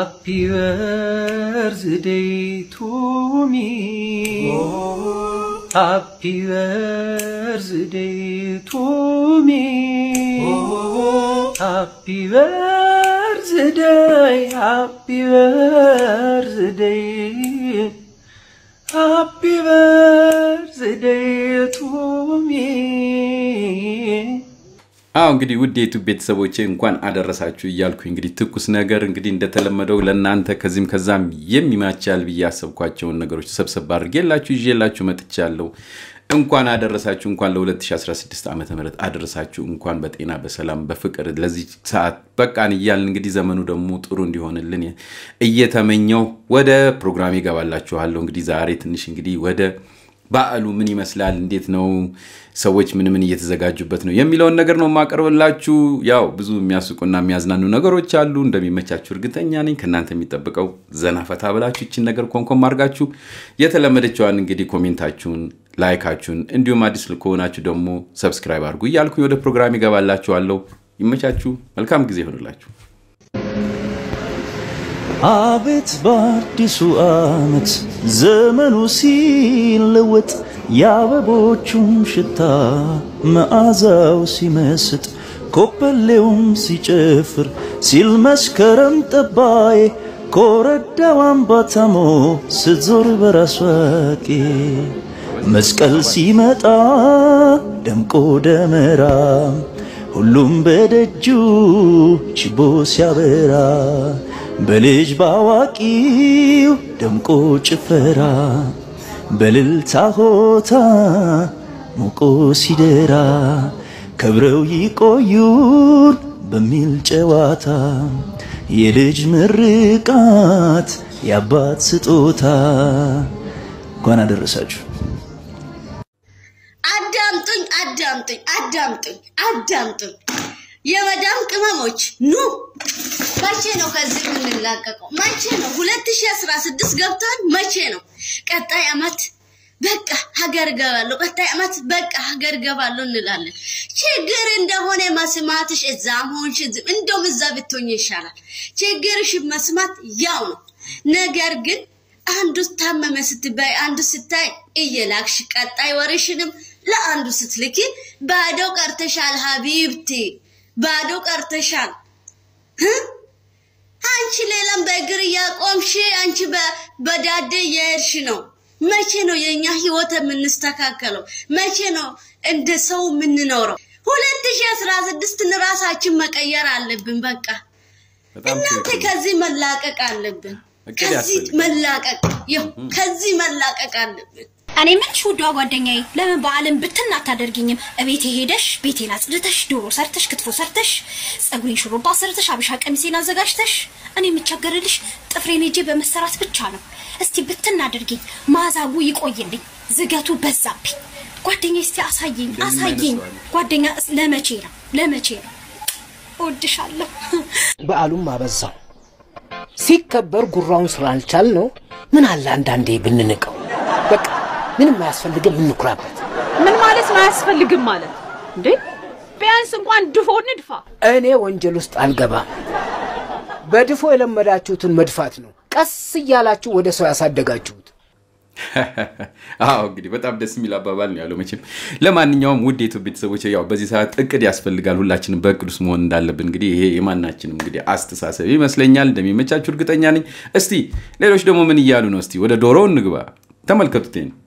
Happy birthday to me. Happy birthday to me. Happy birthday, happy birthday. Happy birthday to me. አዎ እንግዲህ ውድ የዩቱብ ቤተሰቦቼ እንኳን አደረሳችሁ እያልኩኝ እንግዲህ ትኩስ ነገር እንግዲህ እንደተለመደው ለእናንተ ከዚህም ከዛም የሚማቻል ብዬ ያሰብኳቸውን ነገሮች ሰብሰብ አድርጌላችሁ ይዤላችሁ መጥቻለሁ። እንኳን አደረሳችሁ፣ እንኳን ለ2016 ዓ ም አደረሳችሁ፣ እንኳን በጤና በሰላም በፍቅር ለዚህ ሰዓት በቃን እያልን እንግዲህ ዘመኑ ደግሞ ጥሩ እንዲሆንልን እየተመኘው ወደ ፕሮግራሜ ይገባላችኋለሁ። እንግዲህ ዛሬ ትንሽ እንግዲህ ወደ በዓሉ ምን ይመስላል፣ እንዴት ነው፣ ሰዎች ምን ምን እየተዘጋጁበት ነው የሚለውን ነገር ነው የማቀርብላችሁ። ያው ብዙ የሚያስቁና የሚያዝናኑ ነገሮች አሉ። እንደሚመቻችሁ እርግጠኛ ነኝ። ከእናንተ የሚጠብቀው ዘና ፈታ ብላችሁ ይችን ነገር ኮንኮም አድርጋችሁ የተለመደችዋን እንግዲህ ኮሜንታችሁን፣ ላይካችሁን እንዲሁም አዲስ ከሆናችሁ ደግሞ ሰብስክራይብ አድርጉ እያልኩኝ ወደ ፕሮግራም ይገባላችኋለሁ። ይመቻችሁ። መልካም ጊዜ ይሆንላችሁ። አቤት በአዲሱ ዓመት ዘመኑ ሲለወጥ የአበቦቹም ሽታ መዓዛው ሲመስጥ ኮበሌውም ሲጨፍር ሲል መስከረም ጠባዬ ኮረዳው አምባታሞ ስትዞር በራሷ ቄ መስቀል ሲመጣ ደምቆ ደመራ ሁሉም በደጁ ችቦ ሲያበራ በልጅ ባዋቂው ደምቆ ጭፈራ በልልታ ሆታ ሞቆ ሲደራ ከብረው ይቆዩን በሚል ጨዋታ የልጅ ምርቃት የአባት ስጦታ እንኳን አደረሳችሁ። አዳምጡኝ አዳምጡኝ አዳምጡኝ አዳምጡኝ የመዳም ቅመሞች ኑ መቼ ነው ከዚህ የምንላቀቀው? መቼ ነው 2016 ገብቷል። መቼ ነው ቀጣይ አመት በቃ ሀገር ገባለሁ፣ ቀጣይ አመት በቃ ሀገር ገባለሁ እንላለን። ችግር እንደሆነ መስማትሽ እዛም ሆንሽ እዚህም እንደውም እዛ ብትሆኝ ይሻላል። ችግርሽ መስማት ያው ነው። ነገር ግን አንዱ ታመመ ስትባይ አንዱ ስታይ እየላክሽ ቀጣይ ወርሽንም ለአንዱ ስትልኪ ባዶ ቀርተሻል ሀቢብቲ ባዶ ቀርተሻል። አንቺ ሌላም በእግር እያቆምሽ አንቺ በዳዴ እየሄድሽ ነው። መቼ ነው የእኛ ህይወት የምንስተካከለው? መቼ ነው እንደ ሰው የምንኖረው? ሁለት ሺህ አስራ ስድስትን ራሳችን መቀየር አለብን። በቃ እናንተ ከዚህ መላቀቅ አለብን። ከዚህ መላቀቅ ይኸው ከዚህ መላቀቅ አለብን። እኔ ምንሽ ውዷ ጓደኛዬ ለምን በዓልን ብትን አታደርጊኝም? እቤቴ ሄደሽ ቤቴን አጽድተሽ ዶሮ ሰርተሽ ክትፎ ሰርተሽ ጸጉሬን ሹሩባ ሰርተሽ አብሻ ቀሚሴን አዘጋጅተሽ እኔ የምቸገርልሽ ጥፍሬን ሄጄ በመሰራት ብቻ ነው። እስቲ ብትን አድርጊኝ፣ ማዛጉ ይቆይልኝ፣ ዝገቱ በዛብኝ። ጓደኛዬ እስቲ አሳየኝ አሳየኝ። ጓደኛ ለመቼ ነው ለመቼ ነው? እወድሻለሁ። በዓሉም አበዛው ሲከበር ጉራውን ስላልቻል ነው። ምን አለ አንዳንዴ ብንንቀው በቃ ምንም አያስፈልግም፣ እንኩራበት። ምን ማለት ነው አያስፈልግም ማለት እንዴ? ቢያንስ እንኳን ድፎ ንድፋ። እኔ ወንጀል ውስጥ አልገባም። በድፎ የለመዳችሁትን መድፋት ነው ቀስ እያላችሁ ወደ ሰው ያሳደጋችሁት። አዎ እንግዲህ በጣም ደስ የሚል አባባል ነው ያለው። መቼም ለማንኛውም ውድ የኢትዮ ቤተሰቦች ያው በዚህ ሰዓት እቅድ ያስፈልጋል። ሁላችንም በእቅድ ውስጥ መሆን እንዳለብን እንግዲህ ይሄ የማናችንም እንግዲህ አስተሳሰብ ይመስለኛል። እንደሚመቻችሁ እርግጠኛ ነኝ። እስቲ ሌሎች ደግሞ ምን እያሉ ነው? እስቲ ወደ ዶሮ እንግባ። ተመልከቱት ይሄን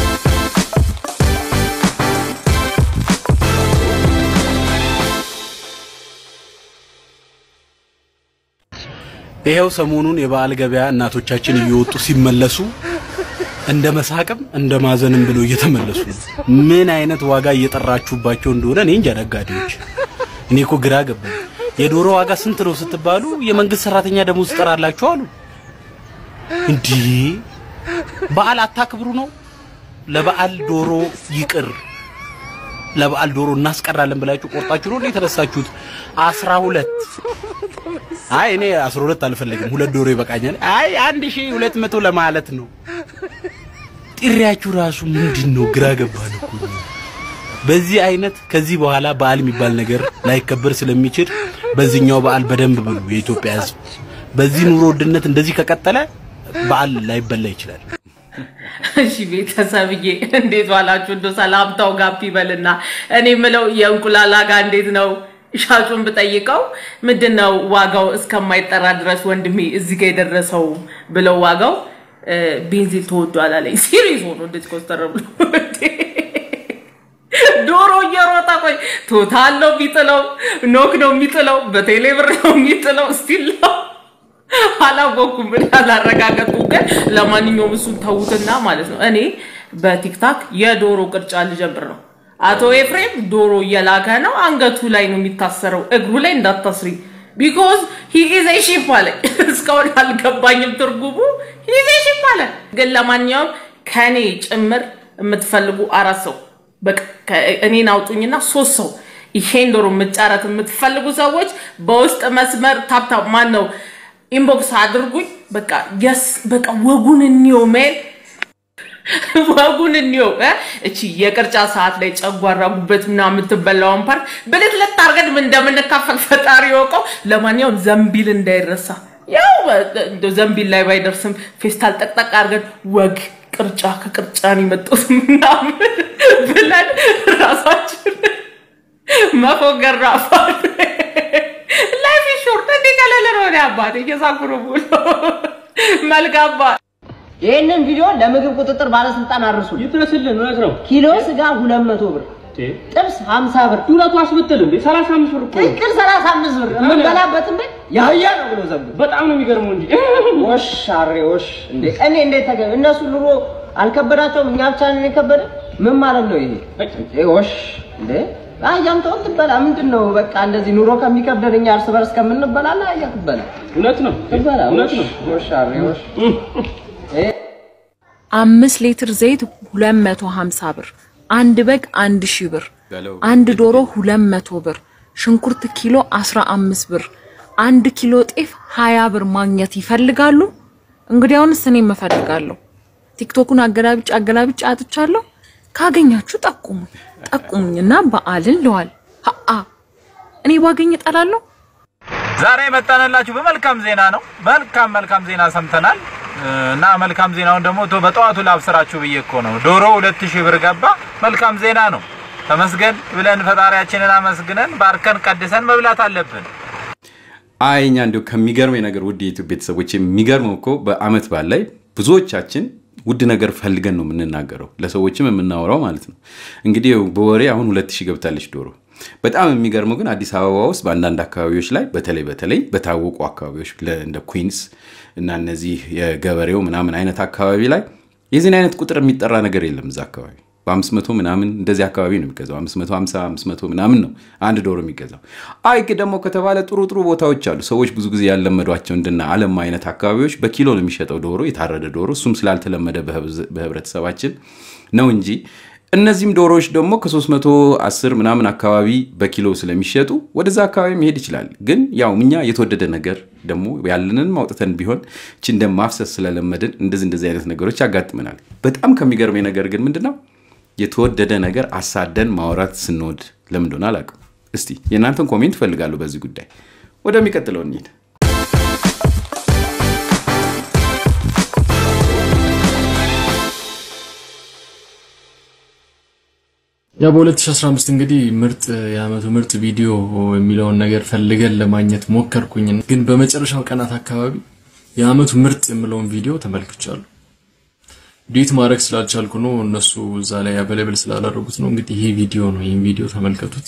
ይኸው ሰሞኑን የበዓል ገበያ እናቶቻችን እየወጡ ሲመለሱ እንደ መሳቅም እንደ ማዘንም ብለው እየተመለሱ ነው። ምን አይነት ዋጋ እየጠራችሁባቸው እንደሆነ እኔ እንጃ። ነጋዴዎች፣ እኔ እኮ ግራ ገባኝ። የዶሮ ዋጋ ስንት ነው ስትባሉ የመንግስት ሰራተኛ ደሞዝ ትጠራላችሁ አሉ። እንዲህ በዓል አታክብሩ ነው? ለበዓል ዶሮ ይቅር ለበዓል ዶሮ እናስቀራለን ብላችሁ ቆርጣችሁ ነው የተነሳችሁት? አስራ ሁለት አይ እኔ አስራ ሁለት አልፈልግም፣ ሁለት ዶሮ ይበቃኛል። አይ አንድ ሺህ ሁለት መቶ ለማለት ነው። ጥሪያችሁ ራሱ ምንድን ነው? ግራ ገባን እኮ በዚህ አይነት ከዚህ በኋላ በዓል የሚባል ነገር ላይከበር ስለሚችል በዚህኛው በዓል በደንብ ብሉ። የኢትዮጵያ ሕዝብ በዚህ ኑሮ ውድነት እንደዚህ ከቀጠለ በዓል ላይበላ ይችላል። እሺ ቤተሰብዬ እንዴት ዋላችሁ? እንደ ሰላምታው ጋፕ ይበልና እኔ ምለው የእንቁላል ዋጋ እንዴት ነው? ሻጩን ብጠይቀው ምንድን ነው ዋጋው እስከማይጠራ ድረስ ወንድሜ እዚህ ጋር የደረሰው ብለው ዋጋው እ፣ ቤንዚን ተወዷል አለኝ። ሲሪየስ ሆኖ እንዴት ኮስተር ብሎ ዶሮ እየሮጠ ቆይ ቶታል ነው የሚጥለው፣ ኖክ ነው የሚጥለው፣ በቴሌ ብር ነው የሚጥለው። ስቲል ነው አላወኩም ምን አላረጋገጥኩም። ግን ለማንኛውም እሱን ተዉትና ማለት ነው እኔ በቲክታክ የዶሮ ቅርጫ ልጀምር ነው። አቶ ኤፍሬም ዶሮ እየላከ ነው። አንገቱ ላይ ነው የሚታሰረው፣ እግሩ ላይ እንዳታስሪ ቢኮዝ ሂ ኢዝ ኤ ሺፕ አለ። እስካሁን አልገባኝም ትርጉሙ። ሂ ኢዝ ኤ ሺፕ አለ። ግን ለማንኛውም ከኔ ጭምር የምትፈልጉ አራት ሰው በቃ ከ- እኔን አውጡኝና ሶስት ሰው ይሄን ዶሮ መጫረት የምትፈልጉ ሰዎች በውስጥ መስመር ታፕታፕ ማን ነው ኢንቦክስ አድርጉኝ። በቃ የስ በቃ ወጉን እንየው ሜል ወጉን እንየው እ? እቺ የቅርጫ ሰዓት ላይ ጨጓራ ጉበት ምናምን የምትበላውን ፓርት ብልት ልታርገን ምን እንደምንካፈል ፈጣሪ ይወቀው። ለማንኛውም ዘንቢል እንዳይረሳ ያው እንደው ዘንቢል ላይ ባይደርስም ፌስታል ጠቅጠቅ አድርገን ወግ ቅርጫ ከቅርጫ ነው የመጡት ምናምን ብለን ራሳችን መፎገር ራፋል ላይፍ ሾርት እንዲህ ቀለል ነው። እኔ አባቴ እየሳኩ ነው ብሎ መልካም በዓል። ይህንን ቪዲዮ ለምግብ ቁጥጥር ባለስልጣን አድርሱ። ይድረስልን እውነት ነው። ኪሎ ስጋ 200 ብር፣ ጥብስ 50 ብር፣ ዱለቱ አስብትል እንዴ 35 ብር እኮ ነው። ቅቅል 35 ብር የምንበላበትን ቤት ያህያ ነው ብሎ ዘንብ በጣም ነው የሚገርመው እንጂ ወሽ አሬ ወሽ እንዴ እኔ እንዴት ተገ እነሱ ኑሮ አልከበዳቸውም፣ እኛ ብቻ ነን የከበደ። ምን ማለት ነው ይሄ? ይሄ ወሽ እንዴ አህያም ተው ትበላ። ምንድን ነው በቃ እንደዚህ ኑሮ ከሚከብደን እኛ እርስ በርስ ከምንበላላ አህያ ትበላ እውነት ነው ትበላ። እውነት ነው። ወሽ አሬ ወሽ አምስት ሊትር ዘይት 250 ብር፣ አንድ በግ 1000 ብር፣ አንድ ዶሮ 200 ብር፣ ሽንኩርት ኪሎ 15 ብር፣ አንድ ኪሎ ጤፍ 20 ብር ማግኘት ይፈልጋሉ? እንግዲያውንስ እኔም እፈልጋለሁ። ቲክቶኩን አገላብጭ አገላብጭ አጥቻለሁ። ካገኛችሁ ጠቁሙኝ ጠቁሙኝና በዓልን ለዋል ሀአ እኔ ባገኝ እጠላለሁ። ዛሬ የመጣንላችሁ በመልካም ዜና ነው። መልካም መልካም ዜና ሰምተናል እና መልካም ዜናውን ደግሞ ቶ- በጠዋቱ ላብስራችሁ ብዬ እኮ ነው። ዶሮ ሁለት ሺህ ብር ገባ። መልካም ዜና ነው። ተመስገን ብለን ፈጣሪያችንን አመስግነን ባርከን ቀድሰን መብላት አለብን። አይ እኛ እንዲሁ ከሚገርመኝ ነገር ውድ የኢትዮ ቤተሰቦች የሚገርመው እኮ በአመት በዓል ላይ ብዙዎቻችን ውድ ነገር ፈልገን ነው የምንናገረው ለሰዎችም የምናወራው ማለት ነው። እንግዲህ በወሬ አሁን ሁለት ሺህ ገብታለች ዶሮ። በጣም የሚገርመው ግን አዲስ አበባ ውስጥ በአንዳንድ አካባቢዎች ላይ በተለይ በተለይ በታወቁ አካባቢዎች ለ- እንደ ኩዊንስ እና እነዚህ የገበሬው ምናምን አይነት አካባቢ ላይ የዚህን አይነት ቁጥር የሚጠራ ነገር የለም እዛ አካባቢ በአምስት መቶ ምናምን እንደዚህ አካባቢ ነው የሚገዛው። አምስት መቶ ሀምሳ አምስት መቶ ምናምን ነው አንድ ዶሮ የሚገዛው። አይ ግን ደግሞ ከተባለ ጥሩ ጥሩ ቦታዎች አሉ። ሰዎች ብዙ ጊዜ ያለመዷቸው እንደና አለም አይነት አካባቢዎች በኪሎ ነው የሚሸጠው ዶሮ፣ የታረደ ዶሮ። እሱም ስላልተለመደ በህብዝ- በህብረተሰባችን ነው እንጂ እነዚህም ዶሮዎች ደግሞ ከ310 ምናምን አካባቢ በኪሎ ስለሚሸጡ ወደዛ አካባቢ መሄድ ይችላል። ግን ያው እኛ የተወደደ ነገር ደግሞ ያለንን ማውጥተን ቢሆን እቺ እንደ ማፍሰስ ስለለመድን እንደዚህ እንደዚህ አይነት ነገሮች ያጋጥመናል። በጣም ከሚገርመኝ ነገር ግን ምንድነው የተወደደ ነገር አሳደን ማውራት ስንወድ ለምን እንደሆነ አላውቅም። እስቲ የእናንተን ኮሜንት እፈልጋለሁ በዚህ ጉዳይ። ወደሚቀጥለው እንሂድ። ያ በ2015 እንግዲህ ምርጥ የአመቱ ምርጥ ቪዲዮ የሚለውን ነገር ፈልገን ለማግኘት ሞከርኩኝ። ግን በመጨረሻው ቀናት አካባቢ የአመቱ ምርጥ የምለውን ቪዲዮ ተመልክቻለሁ። ዲት ማድረግ ስላልቻልኩ ነው፣ እነሱ እዛ ላይ አቬሌብል ስላላደረጉት ነው። እንግዲህ ይሄ ቪዲዮ ነው። ይህን ቪዲዮ ተመልከቱት።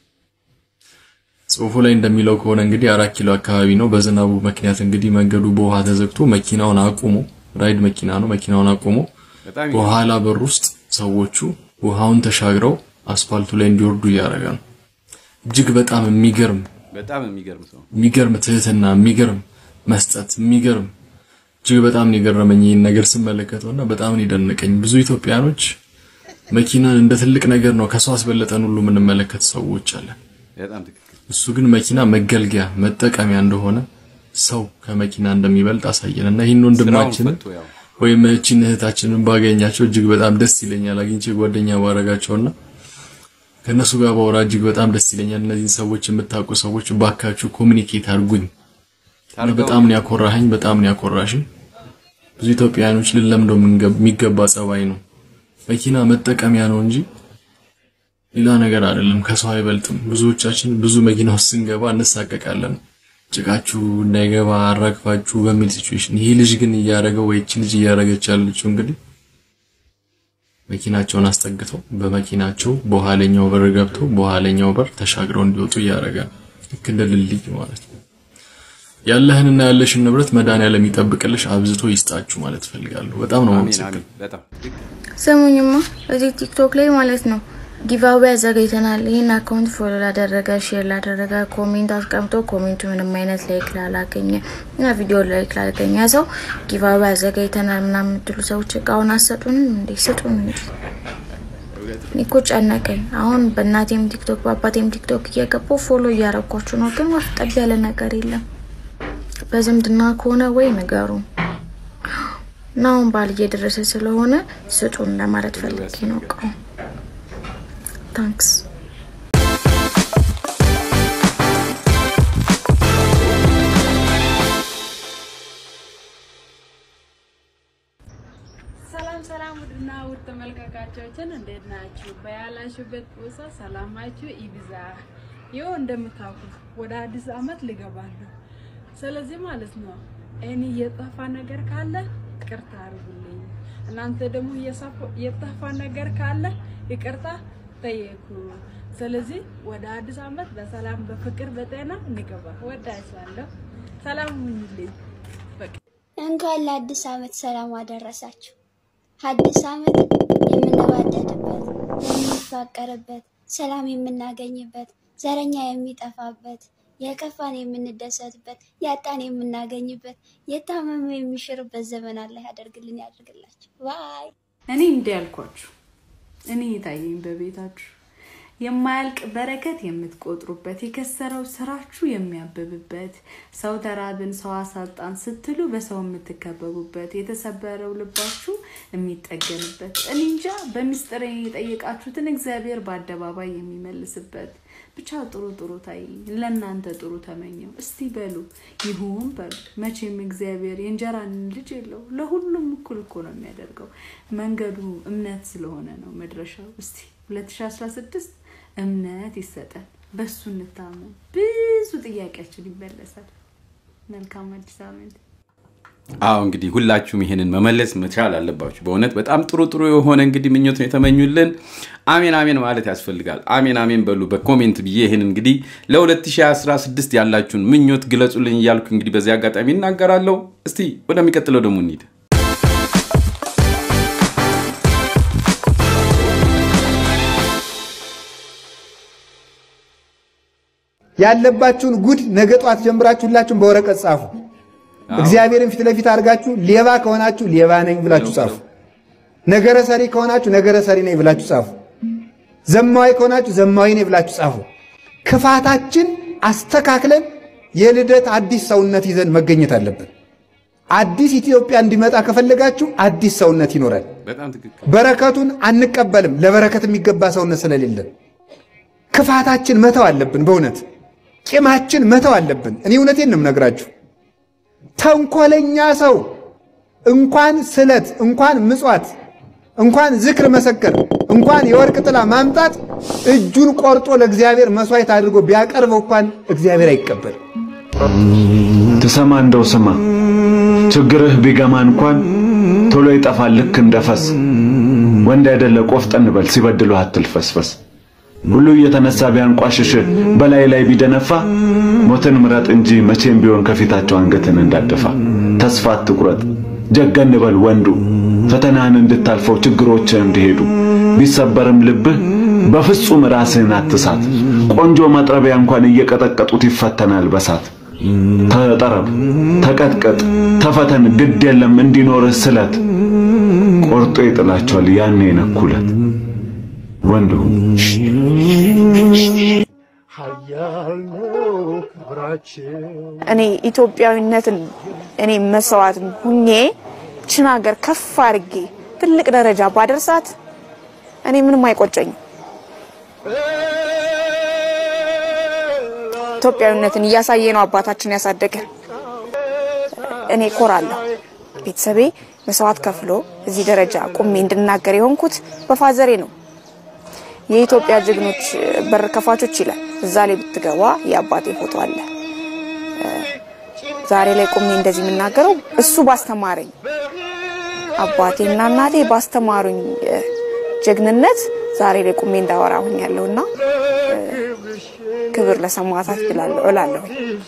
ጽሁፉ ላይ እንደሚለው ከሆነ እንግዲህ አራት ኪሎ አካባቢ ነው። በዝናቡ ምክንያት እንግዲህ መንገዱ በውሃ ተዘግቶ መኪናውን አቁሞ ራይድ መኪና ነው። መኪናውን አቁሞ በጣም በኋላ በር ውስጥ ሰዎቹ ውሃውን ተሻግረው አስፋልቱ ላይ እንዲወርዱ እያደረገ ነው። እጅግ በጣም የሚገርም በጣም የሚገርም ሰው የሚገርም ትህትና፣ የሚገርም መስጠት፣ የሚገርም እጅግ በጣም ነው የገረመኝ ይህን ነገር ስመለከተውና በጣም ነው የደነቀኝ። ብዙ ኢትዮጵያኖች መኪናን እንደ ትልቅ ነገር ነው ከሰው አስበለጠን ሁሉ የምንመለከት ሰዎች አለን። በጣም ትክክል። እሱ ግን መኪና መገልገያ መጠቀሚያ እንደሆነ ሰው ከመኪና እንደሚበልጥ አሳየን እና ይህን ወንድማችንን ፈቶ ያው ወይም እህችን እህታችንን ባገኛቸው እጅግ በጣም ደስ ይለኛል። አግኝቼ ጓደኛ ባረጋቸውና ከእነሱ ጋር ባወራ እጅግ በጣም ደስ ይለኛል። እነዚህን ሰዎች የምታውቁ ሰዎች ባካችሁ ኮሚኒኬት አድርጉኝ። እና በጣም ነው ያኮራኸኝ፣ በጣም ነው ያኮራሽኝ። ብዙ ኢትዮጵያውያኖች ልንለምደው የምንገ- የሚገባ ጸባይ ነው። መኪና መጠቀሚያ ነው እንጂ ሌላ ነገር አይደለም። ከሰው አይበልጥም። ብዙዎቻችን ብዙ መኪና ውስጥ ስንገባ እንሳቀቃለን። ጭቃችሁ እንዳይገባ አራግፋችሁ በሚል ሲቹዌሽን፣ ይሄ ልጅ ግን እያደረገው ወይ እቺ ልጅ እያደረገች ያለችው እንግዲህ መኪናቸውን አስጠግተው በመኪናቸው በኋለኛው በር ገብተው በኋለኛው በር ተሻግረው እንዲወጡ እያደረገ ነው። ልክ እንደ ድልድይ ማለት ነው። ያለህንና ያለሽን ንብረት መድኃኒዓለም ይጠብቅልሽ፣ አብዝቶ ይስጣችሁ ማለት ፈልጋለሁ። በጣም ነው አሜን የማመሰግነው። አሜን። በጣም ስሙኝማ እዚህ ቲክቶክ ላይ ማለት ነው ጊቫዌ አዘጋጅተናል። ይህን አካውንት ፎሎ ላደረገ ሼር ላደረገ ኮሜንት አስቀምጦ ኮሜንቱ ምንም አይነት ላይክ ላላገኘ እና ቪዲዮ ላይክ ላላገኘ ሰው ጊቫዌ አዘጋጅተናል ምናምን የምትሉ ሰዎች እቃውን አሰጡንም እንዴ? ስጡን እንጂ እኔ እኮ ጨነቀኝ። አሁን በእናቴም ቲክቶክ በአባቴም ቲክቶክ እየገቡ ፎሎ እያረኳችሁ ነው፣ ግን ወፍ ጠብ ያለ ነገር የለም። በዝምድና ከሆነ ወይ ንገሩ እና አሁን በዓል እየደረሰ ስለሆነ ስጡን ለማለት ፈልጌ ነው እቃውን። ታንክስ ሰላም ሰላም ውድና ውድ ተመልካቾቻችን እንዴት ናችሁ? በያላችሁበት ቦታ ሰላማችሁ ይብዛ። ይኸው እንደምታውቁት ወደ አዲስ አመት ልገባለሁ። ስለዚህ ማለት ነው እኔ የጠፋ ነገር ካለ ይቅርታ አድርጉልኝ። እናንተ ደግሞ የሰፋ- የጠፋ ነገር ካለ ይቅርታ ጠየቁ። ስለዚህ ወደ አዲስ አመት በሰላም በፍቅር በጤና እንገባ። ወዳችኋለሁ። ሰላም ሁኑልኝ። በቃ እንኳን ለአዲስ አመት ሰላም አደረሳችሁ። አዲስ አመት የምንዋደድበት፣ የምንፋቀርበት፣ ሰላም የምናገኝበት፣ ዘረኛ የሚጠፋበት፣ የከፋን የምንደሰትበት፣ ያጣን የምናገኝበት፣ የታመመ የሚሽርበት ዘመን አላህ ያደርግልን ያደርግላችሁ። ባይ እኔ እንዲህ ያልኳችሁ እኔ የታየኝ በቤታችሁ የማያልቅ በረከት የምትቆጥሩበት የከሰረው ስራችሁ የሚያብብበት ሰው ተራብን ሰው አሳጣን ስትሉ በሰው የምትከበቡበት የተሰበረው ልባችሁ የሚጠገንበት እኔ እንጃ በምስጢር የጠየቃችሁትን እግዚአብሔር በአደባባይ የሚመልስበት ብቻ ጥሩ ጥሩ ታየኝ። ለእናንተ ጥሩ ተመኘው። እስቲ በሉ ይሁን በሉ። መቼም እግዚአብሔር የእንጀራን ልጅ የለው ለሁሉም እኩል እኮ ነው የሚያደርገው። መንገዱ እምነት ስለሆነ ነው መድረሻው። እስቲ 2016 እምነት ይሰጠን፣ በሱ እንታመን፣ ብዙ ጥያቄያችን ይመለሳል። መልካም አዲስ ዓመት። አዎ እንግዲህ ሁላችሁም ይሄንን መመለስ መቻል አለባችሁ። በእውነት በጣም ጥሩ ጥሩ የሆነ እንግዲህ ምኞት ነው የተመኙልን። አሜን አሜን ማለት ያስፈልጋል። አሜን አሜን በሉ በኮሜንት ብዬ ይህን እንግዲህ ለ2016 ያላችሁን ምኞት ግለጹልኝ እያልኩ እንግዲህ በዚህ አጋጣሚ እናገራለሁ። እስቲ ወደሚቀጥለው ደግሞ እንሂድ። ያለባችሁን ጉድ ነገ ጧት ጀምራችሁ ሁላችሁም በወረቀት ጻፉ። እግዚአብሔርን ፊት ለፊት አድርጋችሁ ሌባ ከሆናችሁ ሌባ ነኝ ብላችሁ ጻፉ። ነገረ ሰሪ ከሆናችሁ ነገረ ሰሪ ነኝ ብላችሁ ጻፉ። ዘማዊ ከሆናችሁ ዘማዊ ነኝ ብላችሁ ጻፉ። ክፋታችን አስተካክለን የልደት አዲስ ሰውነት ይዘን መገኘት አለብን። አዲስ ኢትዮጵያ እንዲመጣ ከፈለጋችሁ አዲስ ሰውነት ይኖራል። በጣም ትክክል። በረከቱን አንቀበልም፣ ለበረከት የሚገባ ሰውነት ስለሌለን ክፋታችን መተው አለብን። በእውነት ቂማችን መተው አለብን። እኔ እውነቴን ነው የምነግራችሁ። ተንኮለኛ ሰው እንኳን ስለት፣ እንኳን ምጽዋት፣ እንኳን ዝክር መሰከር፣ እንኳን የወርቅ ጥላ ማምጣት እጁን ቆርጦ ለእግዚአብሔር መስዋዕት አድርጎ ቢያቀርበው እንኳን እግዚአብሔር አይቀበልም። ትሰማ እንደው ስማ፣ ችግርህ ቢገማ እንኳን ቶሎ ይጠፋል ልክ እንደ ፈስ። ወንድ አይደለ ቆፍጠን በል ሲበድሉህ አትልፈስፈስ። ሁሉ እየተነሳ ቢያንቋሽሽ በላይ ላይ ቢደነፋ ሞትን ምረጥ እንጂ መቼም ቢሆን ከፊታቸው አንገትን እንዳደፋ። ተስፋ አትቁረጥ፣ ጀገን በል ወንዱ ፈተናህን እንድታልፈው ችግሮችህ እንዲሄዱ ቢሰበርም ልብህ በፍጹም ራስህን አትሳት። ቆንጆ መጥረቢያ እንኳን እየቀጠቀጡት ይፈተናል በሳት። ተጠረብ፣ ተቀጥቀጥ፣ ተፈተን፣ ግድ የለም እንዲኖርህ ስለት ቆርጦ ይጥላቸዋል ያኔ ነኩለት ወንዱ እኔ ኢትዮጵያዊነትን እኔ መስዋዕት ሁኜ ችን ሀገር ከፍ አድርጌ ትልቅ ደረጃ ባደርሳት እኔ ምንም አይቆጨኝም። ኢትዮጵያዊነትን እያሳየ ነው አባታችን ያሳደገን። እኔ ኮራለሁ። ቤተሰቤ መስዋዕት ከፍሎ እዚህ ደረጃ ቁሜ እንድናገር የሆንኩት በፋዘሬ ነው። የኢትዮጵያ ጀግኖች በር ከፋቾች ይላል። እዛ ላይ ብትገባ የአባቴ ፎቶ አለ። ዛሬ ላይ ቁሜ እንደዚህ የምናገረው እሱ ባስተማረኝ አባቴና እናቴ ባስተማሩኝ ጀግንነት ዛሬ ላይ ቁሜ እንዳወራ ሁኛለሁና ክብር ለሰማዕታት እላለሁ።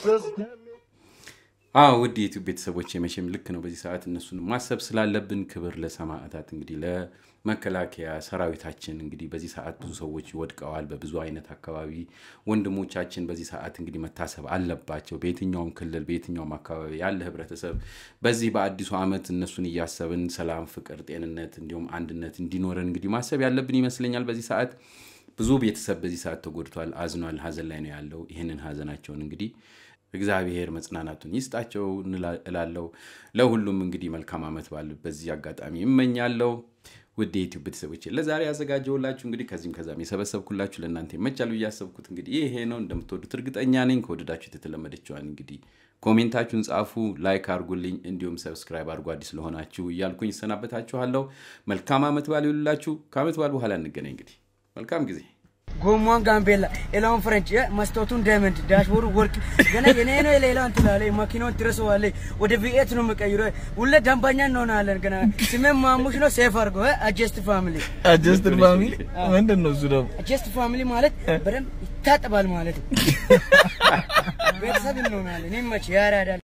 አዎ ውድ የዩቲዩብ ቤተሰቦች መቼም ልክ ነው። በዚህ ሰዓት እነሱን ማሰብ ስላለብን ክብር ለሰማዕታት እንግዲህ ለመከላከያ ሰራዊታችን እንግዲህ በዚህ ሰዓት ብዙ ሰዎች ወድቀዋል። በብዙ አይነት አካባቢ ወንድሞቻችን በዚህ ሰዓት እንግዲህ መታሰብ አለባቸው። በየትኛውም ክልል በየትኛውም አካባቢ ያለ ህብረተሰብ በዚህ በአዲሱ ዓመት እነሱን እያሰብን ሰላም፣ ፍቅር፣ ጤንነት እንዲሁም አንድነት እንዲኖረን እንግዲህ ማሰብ ያለብን ይመስለኛል። በዚህ ሰዓት ብዙ ቤተሰብ በዚህ ሰዓት ተጎድቷል፣ አዝኗል፣ ሀዘን ላይ ነው ያለው። ይህንን ሀዘናቸውን እንግዲህ እግዚአብሔር መጽናናቱን ይስጣቸው እላለው። ለሁሉም እንግዲህ መልካም ዓመት በዓል በዚህ አጋጣሚ ይመኛለው። ውድ የዩቲዩብ ቤተሰቦች ለዛሬ ያዘጋጀውላችሁ እንግዲህ ከዚህም ከዛም የሰበሰብኩላችሁ ለእናንተ ይመቻል ብዬ ያሰብኩት እንግዲህ ይሄ ነው። እንደምትወዱት እርግጠኛ ነኝ። ከወደዳችሁት የተለመደችዋን እንግዲህ ኮሜንታችሁን ጻፉ፣ ላይክ አድርጉልኝ፣ እንዲሁም ሰብስክራይብ አድርጉ አዲስ ለሆናችሁ እያልኩኝ ይሰናበታችኋለሁ። መልካም ዓመት በዓል ይሉላችሁ። ከዓመት በዓል በኋላ እንገናኝ። እንግዲህ መልካም ጊዜ ጎማን ጋምቤላ፣ ሌላውን ፍረንች፣ መስታወቱን ዳይመንድ፣ ዳሽቦርዱ ወርቅ። ገና የኔ ነው የሌላውን ትላለህ፣ መኪናውን ትረሳዋለህ። ወደ ቪኤት ነው የምቀይረው። ሁሌ ደንበኛ እንሆናለን። ገና ስሜን ማሙሽ ነው። ሴፍ አድርጎ አጀስት ፋሚሊ። አጀስትድ ፋሚሊ ምንድን ነው እሱ ደግሞ? አጀስት ፋሚሊ ማለት በደንብ ይታጠባል ማለት ነው። ቤተሰብ እንሆናለን። ይመች ያራዳል